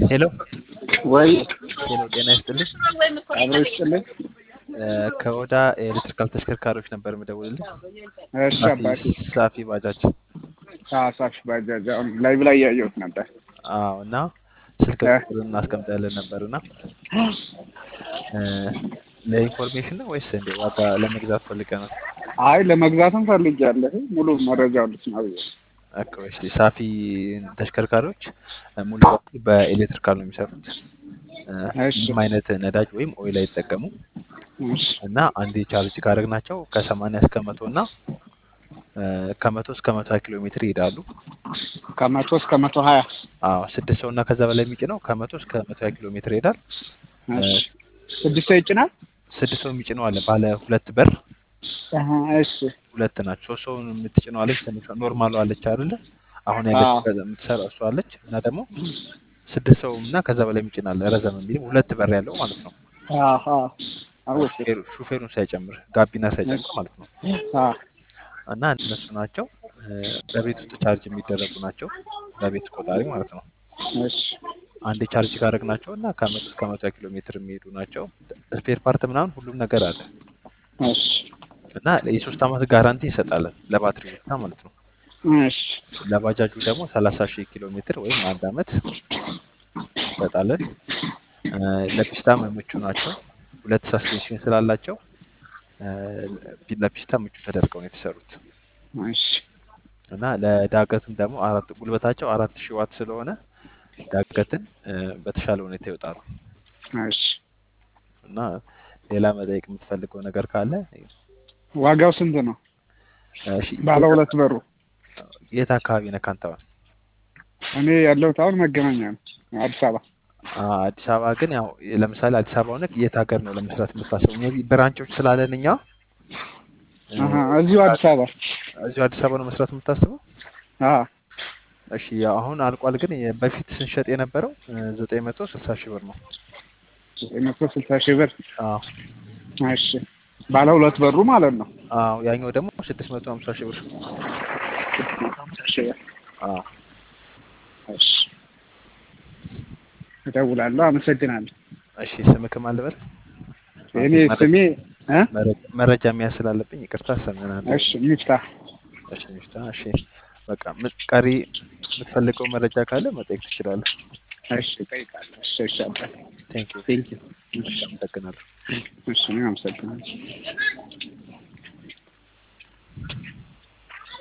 ሄሎ ወይ ሄሎ፣ ጤና ይስጥልኝ። አብሮ ይስጥልኝ። ከወዳ ኤሌክትሪካል ተሽከርካሪዎች ነበር የምደውልልህ። እሺ አባቴ። ሳፊ ባጃጅ። ሳፊ ባጃጅ አሁን ላይቭ ላይ እያየሁት ነበር። አዎ፣ እና ስልክ ቁጥር እናስቀምጣለን ነበር እና ለኢንፎርሜሽን ነው ወይስ እንደ ዋጋ ለመግዛት ፈልገህ ነው? አይ ለመግዛትም ፈልጌያለሁ። ሙሉ መረጃውን ልስማ ብዬ ነው። ኦኬ፣ እሺ። ሳፊ ተሽከርካሪዎች ሙሉ በሙሉ በኤሌክትሪካል ነው የሚሰሩት። እሺ ምንም አይነት ነዳጅ ወይም ኦይል አይጠቀሙም እሺ እና አንዴ ቻርጅ ካደረግናቸው ከሰማንያ እስከ መቶ እና ከመቶ እስከ መቶ ሀያ ኪሎ ሜትር ይሄዳሉ። ከመቶ እስከ መቶ ሀያ አዎ ስድስት ሰው እና ከዛ በላይ የሚጭነው ከመቶ እስከ መቶ ሀያ ኪሎ ሜትር ይሄዳል። እሺ ስድስት ሰው ይጭናል። ስድስት ሰው የሚጭነው አለ ባለ ሁለት በር አሀ፣ እሺ ሁለት ናቸው። ሶስት ሰውን የምትጭነው አለች ትንሿ ኖርማሉ አለች አይደለ? አሁን አዎ። ያለች የምትሰራው እሷ አለች እና ደግሞ ስድስት ሰው እና ከዛ በላይ የሚጭናል ረዘም የሚል ሁለት በር ያለው ማለት ነው። አሀ፣ አወኩ። ሹፌሩ- ሹፌሩን ሳይጨምር ጋቢና ሳይጨምር ማለት ነው። አ እና እነሱ ናቸው እ፣ በቤት ውስጥ ቻርጅ የሚደረጉ ናቸው። በቤት ቆጣሪ ማለት ነው። እሺ አንዴ ቻርጅ ካደረግናቸው እና ከመቶ እስከ መቶ ኪሎ ሜትር የሚሄዱ ናቸው። ስፔር ፓርት ምናምን ሁሉም ነገር አለ እሺ እና የሶስት ዓመት ጋራንቲ እንሰጣለን ለባትሪ ብቻ ማለት ነው። እሺ ለባጃጁ ደግሞ ሰላሳ ሺህ ኪሎ ሜትር ወይም አንድ ዓመት እንሰጣለን። እ፣ ለፒስታ ምቹ ናቸው። ሁለት ሳስፔንሽን ስላላቸው እ፣ ለፒስታ ምቹ ተደርገው ነው የተሰሩት እሺ እና ለዳገትም ደግሞ አራት ጉልበታቸው አራት ሺህ ዋት ስለሆነ ዳገትን እ፣ በተሻለ ሁኔታ ይወጣሉ። እሺ እና ሌላ መጠየቅ የምትፈልገው ነገር ካለ ዋጋው ስንት ነው? እሺ፣ ባለ ሁለት በሩ የት አካባቢ ነህ አንተ አሁን? እኔ ያለሁት አሁን መገናኛ ነው፣ አዲስ አበባ። አ፣ አዲስ አበባ ግን ያው ለምሳሌ አዲስ አበባ ሆነህ የት ሀገር ነው ለመስራት የምታስበው? ሜይ ቢ ብራንቾች ስላለን እኛ እ፣ አሀ፣ እዚሁ አዲስ አበባ። እዚሁ አዲስ አበባ ነው መስራት የምታስበው? አ እሺ ያው አሁን አልቋል። ግን የ- በፊት ስንሸጥ የነበረው ዘጠኝ መቶ ስልሳ ሺህ ብር ነው። ዘጠኝ መቶ ስልሳ ሺህ ብር። አዎ እሺ ባለ ሁለት በሩ ማለት ነው። አዎ ያኛው ደግሞ ስድስት መቶ ሀምሳ ሺህ ብር። ስድስት መቶ ሃምሳ ሺህ ብር። አዎ እሺ እደውላለሁ። አመሰግናለሁ። እሺ ስምህ ማን ልበል? እኔ ስሜ እ መረጃ- መረጃ መያዝ ስላለብኝ ይቅርታ ስምህን አንዴ። እሺ ሚፍታህ እሺ ሚፍታ። እሺ በቃ ም- ቀሪ የምትፈልገው መረጃ ካለ መጠየቅ ትችላለህ። እሺ እጠይቃለሁ። እሺ እሺ አባቴ ቴንክ ዩ ቴንክ ዩ። አመሰግናለሁ። እሺ እኔም አመሰግናለሁ።